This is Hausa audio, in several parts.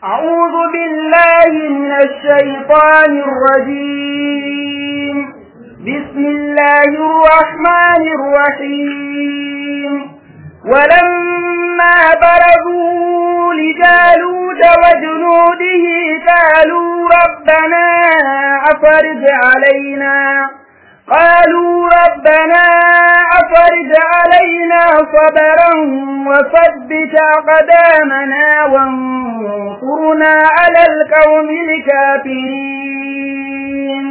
أعوذ بالله من الشيطان الرجيم بسم الله الرحمن الرحيم ولما برزوا لجالوت وجنوده قالوا ربنا أفرج علينا قالوا ربنا أفرج علينا صبرا وثبت أقدامنا وانصرنا على القوم الكافرين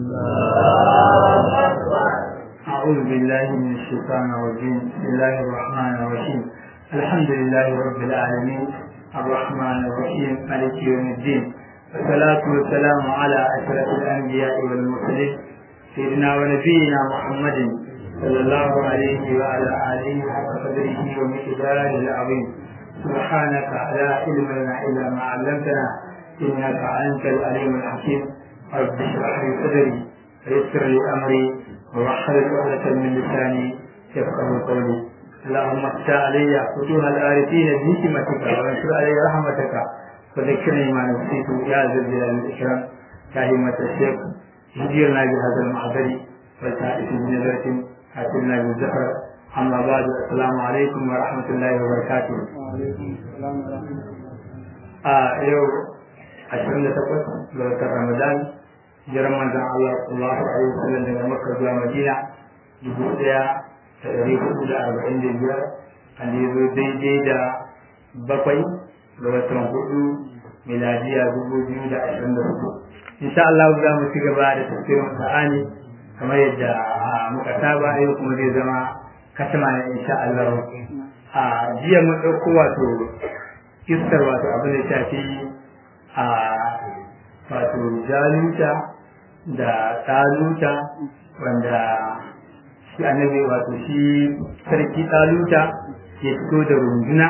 أعوذ بالله من الشيطان الرجيم بسم الله الرحمن الرحيم الحمد لله رب العالمين الرحمن الرحيم مالك يوم الدين والصلاة والسلام على أشرف الأنبياء والمرسلين سيدنا ونبينا محمد صلى الله عليه وعلى آله حق قدره ومقداره العظيم سبحانك لا علم لنا إلا ما علمتنا إنك أنت العليم الحكيم رب اشرح لي صدري ويسر لي أمري ووحد عقدة من لساني يفقه قولي اللهم افتح علي فتوح الآرفين بحكمتك وانشر علي رحمتك وذكرني ما نسيت يا ذا الجلال والإكرام يا همة الشيخ هديرنا بهذا المحضر والتائف بنظرة حسنا بالزفر أما بعد السلام عليكم ورحمة الله وبركاته وعليكم السلام ورحمة الله آه يو عشرين تقوت لو رمضان jiran manzon Allah sallallahu alaihi wasallam daga Makka zuwa Madina dubu ɗaya da ɗari hudu da arba'in da biyar an yi zo daidai da bakwai ga watan hudu miladiya dubu biyu da ashirin da hudu insha Allah za mu ci gaba da tafsirin Qur'ani kamar yadda muka saba yau kuma zai zama kasama ne insha Allah a jiya mun ɗauko wato kistar wato abin da shafi a wato jaluta da taluta wanda shi annabi wato shi sarki taluta ya fito da runduna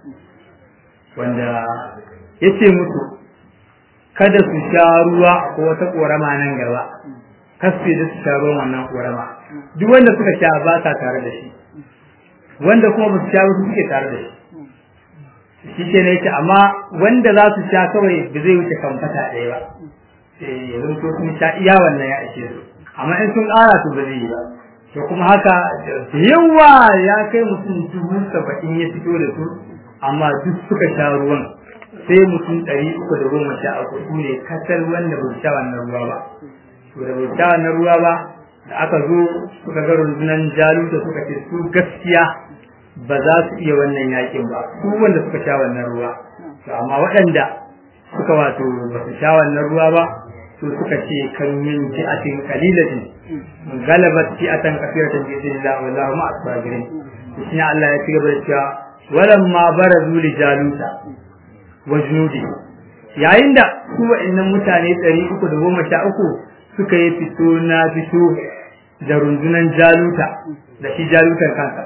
wanda ya ce musu kada su sha ruwa ko wata ƙorama nan gaba kasu da su sha ruwan wannan ƙorama duk wanda suka sha ba sa tare da shi wanda kuma ba su sha wasu suke tare da shi shi ke ne ce amma wanda za su sha kawai ba zai wuce kamfata ɗaya ba ya zanto sun sha iya wannan ya ishe su amma in sun ƙara su ba zai yi ba to kuma haka da yawa ya kai mutum dubu saba'in ya fito da su amma duk suka sha ruwan sai mutum ɗari uku da goma sha uku su ne kasar wanda ba su sha wannan ruwa ba to da ba su sha wannan ruwa ba da aka zo suka ga rundunan jaluta suka ce su gaskiya ba za su iya wannan yakin ba su wanda suka sha wannan ruwa to amma waɗanda suka wato ba su sha wannan ruwa ba to suka ce kan min fi'atin qalilatin galabat fi'atan kathiratan bi idhnillah wallahu ma asbarin shi Allah ya cigaba da cewa walamma barazu li jaluta wa junudi yayin da su wa'annan mutane 313 suka yi fito na fito da rundunan jaluta da shi jalutar kansa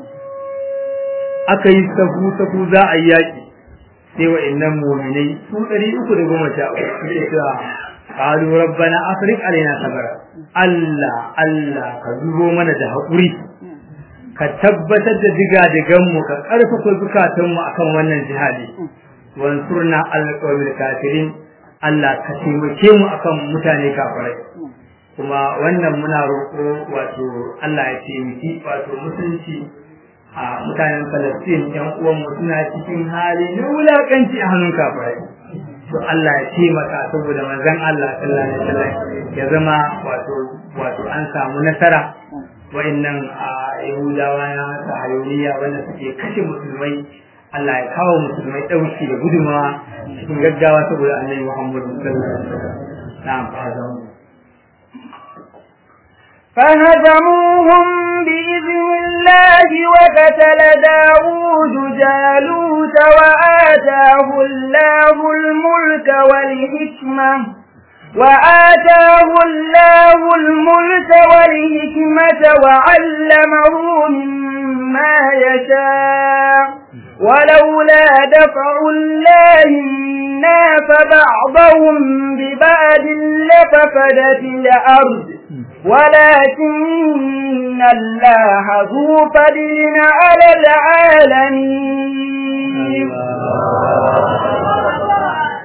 aka yi safu safu za a yi yaƙi sai wa'annan mu'minai su ɗari uku da goma sha uku suke cewa qalu rabbana afriq alaina sabara Allah Allah ka zubo mana da haƙuri ka tabbatar da diga digan mu ka ƙarfafa zukatan mu akan wannan jihadi wansurna alqawmil kafirin Allah ka taimake mu akan mutane kafirai kuma wannan muna roƙo wato Allah ya taimaki wato mutunci a mutanen Falastin yan uwanmu suna cikin hali na wulakanci a hannun kafirai to Allah ya taimaka saboda manzon Allah sallallahu alaihi wasallam ya zama wato wato an samu nasara wa'annan a Yahudawa na sahayoniya wanda suke kashe musulmai Allah ya kawo musulmai dauki da gudumawa cikin gaggawa saboda Annabi Muhammad sallallahu alaihi wasallam na'am fa'azamu فهزموهم بإذن الله وقتل داود جالوت وآتاه الله الملك والحكمة وآتاه الله الملك والحكمة وعلمه مما يشاء ولولا دفع الله الناس بعضهم ببعض لفسدت الأرض ولكن الله ذو فضل على العالمين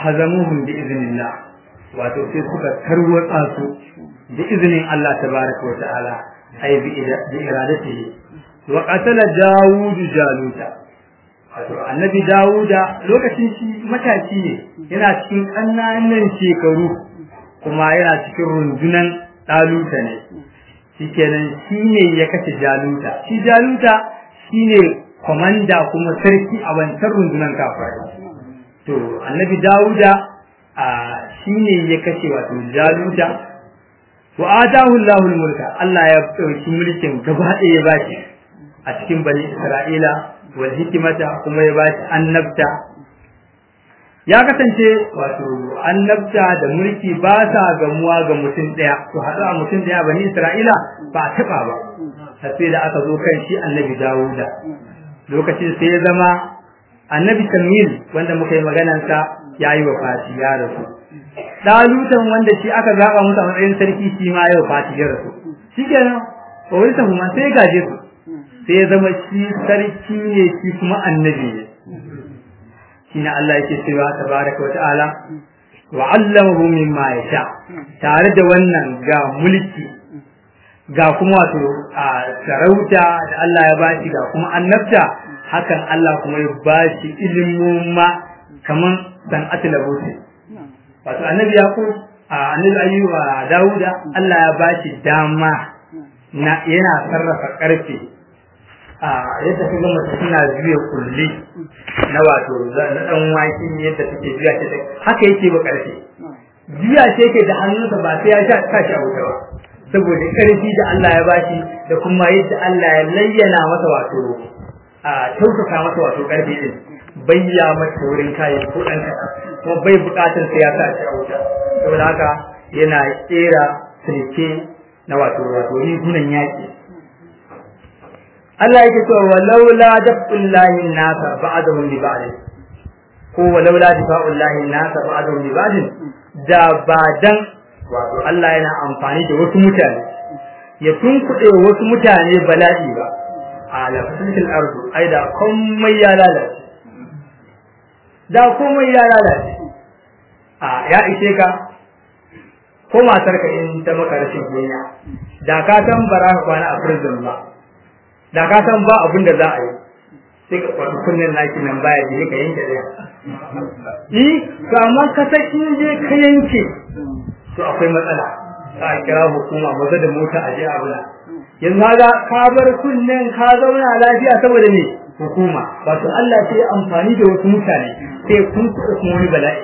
hazamuhum bi iznillah wato sai suka tarwatsa su bi iznin Allah tabaraka wa ta'ala ay bi iradatihi wa qatala Dawud Jaluta wato annabi Dawuda lokacin shi matashi ne yana cikin ƙananan shekaru kuma yana cikin rundunan Daluta ne shikenan shi ne ya kashe Jaluta shi Jaluta shine komanda kuma sarki a wancan rundunan kafirai to annabi Dawuda a shine ya kashe wato Jaluta wa atahu Allahul mulka Allah ya dauki mulkin gaba ɗaya ya bashi a cikin bani Isra'ila wal hikimata kuma ya bashi annabta ya kasance wato annabta da mulki ba sa gamuwa ga mutum ɗaya to haɗu a mutum ɗaya bani Isra'ila ba a taɓa ba sai da aka zo kan shi annabi Dawuda lokacin sai ya zama annabi Samil wanda muka yi maganansa ya yi wa fati ya rasu dalutan wanda shi aka zaba musu a matsayin sarki shi ma yau fati ya rasu shikenan ba wani tafi ma sai gaje su sai ya zama shi sarki ne shi kuma annabi ne shine Allah yake cewa tabaraka wa ta'ala wa 'allamahu mimma yasha tare da wannan ga mulki ga kuma wato a sarauta da Allah ya bashi ga kuma annabta hakan Allah kuma ya bashi ilimin ma kaman san'atul labusi wato annabi yaqub annabi ayyuba dauda Allah ya bashi dama na yana sarrafa karfe a yadda kaga mace tana juya kulli na wato na dan waki yadda take juya ta haka yake ba karfe juya ce yake da hannunsa ba sai ya sha tashi a wuta ba saboda karfi da Allah ya bashi da kuma yadda Allah ya layyana masa wato a tausaka masa wato karfi din bayya mata wurin kayan ko dan kuma bai bukatar sai ya sa shi a wuta saboda haka yana tsera sirke na wato wato rigunan yaki Allah yake cewa walaula dafullahi nasa ba'dahum li ba'd ko walaula difa'ullahi nasa ba'dahum li ba'd da ba dan wato Allah yana amfani da wasu mutane ya tunkuɗe wasu mutane bala'i ba a lafasil ardu ai da komai ya lalace da komai ya lalace a ya ishe ka ko matar ka in ta maka rashin kunya da ka san bara ka kwana a prison ba da ka san ba abin da za a yi sai ka kwaɗi kunnen naki nan baya je ka yanke ɗaya yi to amma ka san in je ka yanke to akwai matsala za a kira hukuma maza da mota a je abuna yanzu ga ka bar kunnen ka zauna lafiya saboda me hukuma wato Allah sai amfani da wasu mutane sai kun kuma wani bala'i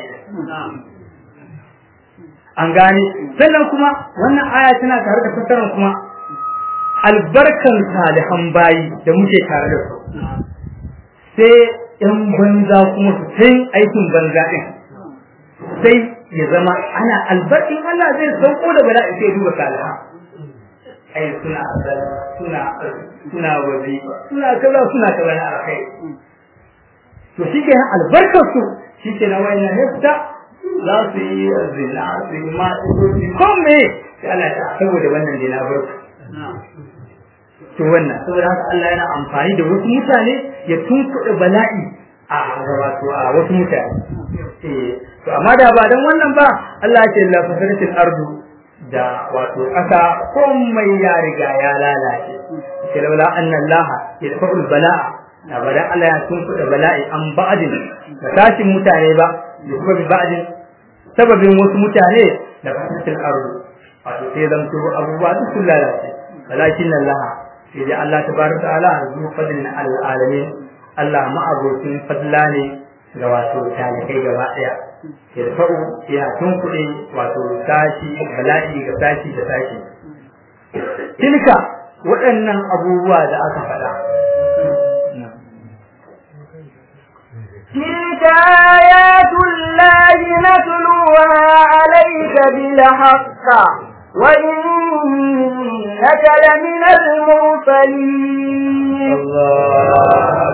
an gane sannan kuma wannan aya tana tare da fassarar kuma albarkan salihan bayi da muke tare da su sai yan banza kuma su sai aikin banza din sai ya zama ana albarkin Allah zai sauko da bala'i sai duba salihan ai suna suna suna wazi suna kaza suna kaza na alkai to shi ke albarkar su shi ke na wayan nafta za su yi zina su yi ma su yi kome sai Allah ta saboda wannan dina barka to wannan saboda haka Allah yana amfani da wasu mutane ya tunkuɗe bala'i a wato a wasu mutane eh to amma da ba dan wannan ba Allah ya ce la fasadatil ardu da wato ƙasa komai ya riga ya lalace sai laula anna Allah yadfa'ul bala'a da ba dan Allah ya tunkuɗe bala'i an ba'din da tashin mutane ba da kuma ba'din sababin wasu mutane da fasadatil ardu wato sai zanto abubuwa duk sun lalace walakin Allah sai dai Allah tabaraka ta'ala zu fadlin alamin Allah ma'abocin fadla ne ga wato talikai gaba daya yarfa'u ya tunkuɗe wato sashi bala'i ga sashi da sashi tilka waɗannan abubuwa da aka faɗa تلك آيات الله نتلوها عليك بالحق وإنك لمن المرسلين الله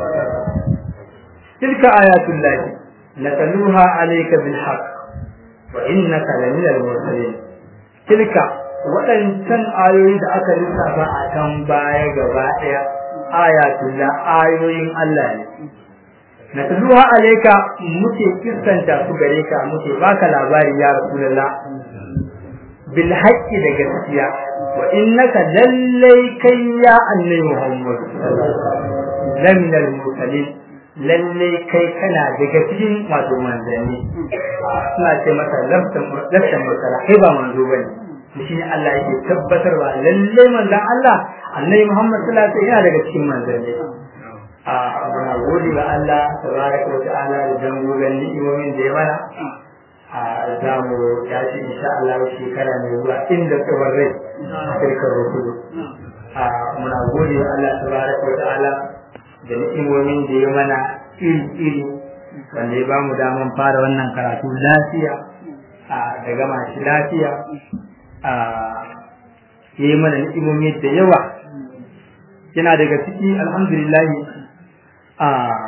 تلك آيات الله نتلوها عليك بالحق وإنك لمن المرسلين تلك waɗancan ayoyi da aka lissafa a can baya gaba ɗaya ayatullah ayoyin Allah ne na tuluha alayka muke kissanta su gare ka muke baka labari ya rasulullah bil haqqi da gaskiya wa innaka lallai kai ya annabi muhammad lamin al mursalin lallai kai kana daga cikin wato manzanni suna ce masa laftan laftan mursala kai ba manzo bane shi ne Allah yake tabbatarwa lallai manzon Allah annabi muhammad sallallahu alaihi wasallam yana daga cikin manzanni a muna gode ga Allah tabaraka wa ta'ala da dangogon ni'imomin da ya mana a za mu tashi insha Allah shekara mai zuwa inda tsawon rai a kirkar rukudu a muna gode ga Allah tabaraka wa ta'ala da ni'imomin da ya mana iri iri wanda ya bamu daman fara wannan karatu lafiya a da gama shi lafiya a ya yi mana ni'imomi da yawa yana daga ciki alhamdulillahi a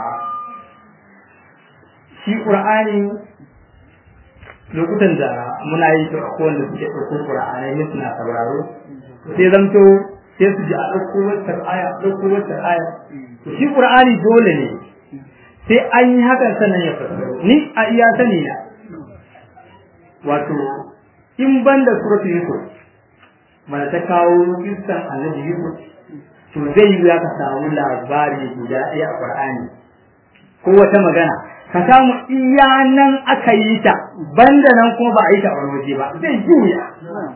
shi ƙur'ani lokutan da muna yi ta wanda suke ɗauko ƙur'anai ne suna sauraro sai zamto sai su ji a ɗauko wata aya ɗauko wata aya to shi ƙur'ani dole ne sai an yi hakan sannan ya fassaro ni a iya sani na wato in ban da suratu yusuf mana ta kawo kissan annabi yusuf to zai yi ya ka samu labari guda ɗaya a Qur'ani ko wata magana ka samu iya nan aka yi ta banda nan kuma ba a yi ta a wani waje ba zai juya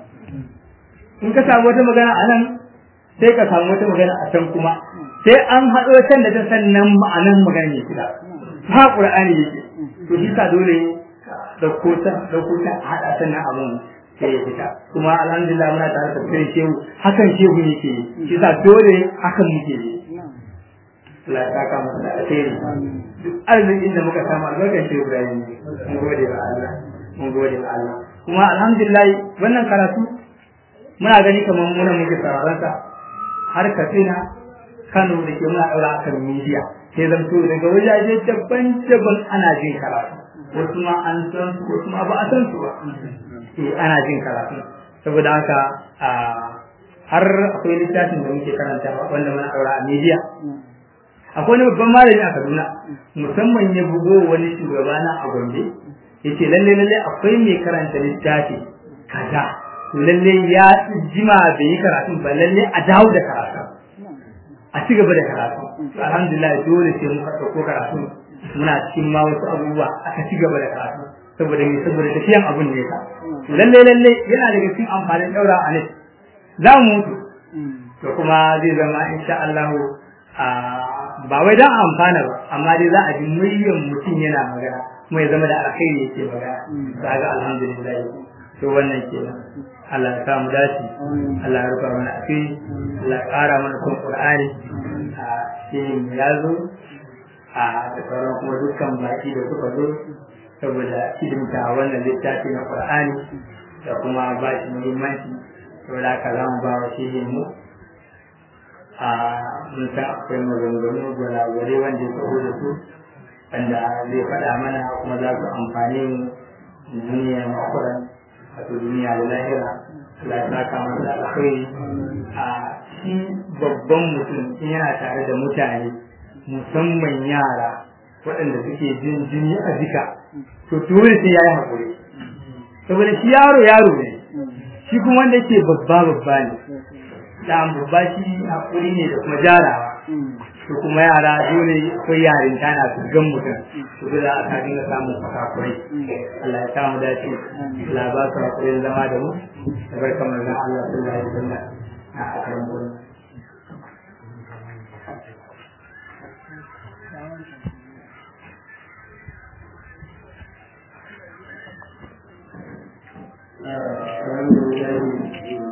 in ka samu wata magana a nan sai ka samu wata magana a can kuma sai an haɗo can da ta sannan ma'anan magana ne kira ha Qur'ani yake to shi sa dole dauko ta dauko ta haɗa sannan abun sai ya fita kuma alhamdulillah muna tare da kai shehu hakan shehu yake shi sa dole hakan muke yi Allah ya saka masa da alheri duk arzikin da muka samu albarkar shehu Ibrahim mun gode wa Allah mun gode wa Allah kuma alhamdulillah wannan karatu muna gani kamar muna muke sauraron sa har Katsina Kano da ke muna daura akan media sai zanto daga wajaje daban-daban ana jin karatu wasu ma an san su wasu ma ba a san su ba eh ana jin karatu saboda haka har akwai littafin da muke karanta wanda muna daura a media akwai wani babban malami a Kaduna musamman ya bugo wani shugaba na a Gombe yace lalle lalle akwai mai karanta littafi kaza lalle ya jima bai yi karatu ba lalle a dawo da karatu a ci gaba da karatu alhamdulillah dole sai muka dauko karatu muna cikin ma wasu abubuwa aka ci gaba da karatu saboda me saboda tafiyan abun ne ka lalle lalle yana daga cikin amfanin daura a nan za mu mutu to kuma zai zama insha Allah ba wai dan amfana ba amma dai za a ji muryan mutum yana magana kuma ya zama da alkhairi yake magana kaga alhamdulillah to wannan kenan Allah ya samu dace Allah ya rufa mana asiri Allah ya ƙara mana son Qur'ani a cikin ya zo a da sauran kuma dukkan baki da suka zo saboda hidimta wannan littafi na Qur'ani da kuma ba shi muhimmanci saboda haka za mu ba wa shehin mu a mun san akwai maganganu gwalagwale wanda ya taho da su wanda zai faɗa mana kuma za su amfani mu duniya makwaran wato duniya da lahira Allah ya saka masa alkhairi a shi babban mutum in yana tare da mutane musamman yara waɗanda suke jin jini a jika to dole sai ya yi haƙuri saboda shi yaro yaro ne shi kuma wanda yake babba babba ne da babba shi haƙuri ne da kuma jarawa to kuma yara dole akwai yarin tana su gan mutum to dole a ka dinga samun fakakurai Allah ya samu dace Allah ba su hakurin zama da mu da barka manzon Allah sallallahu alaihi wasallam a akarin gurin Alhamdulillah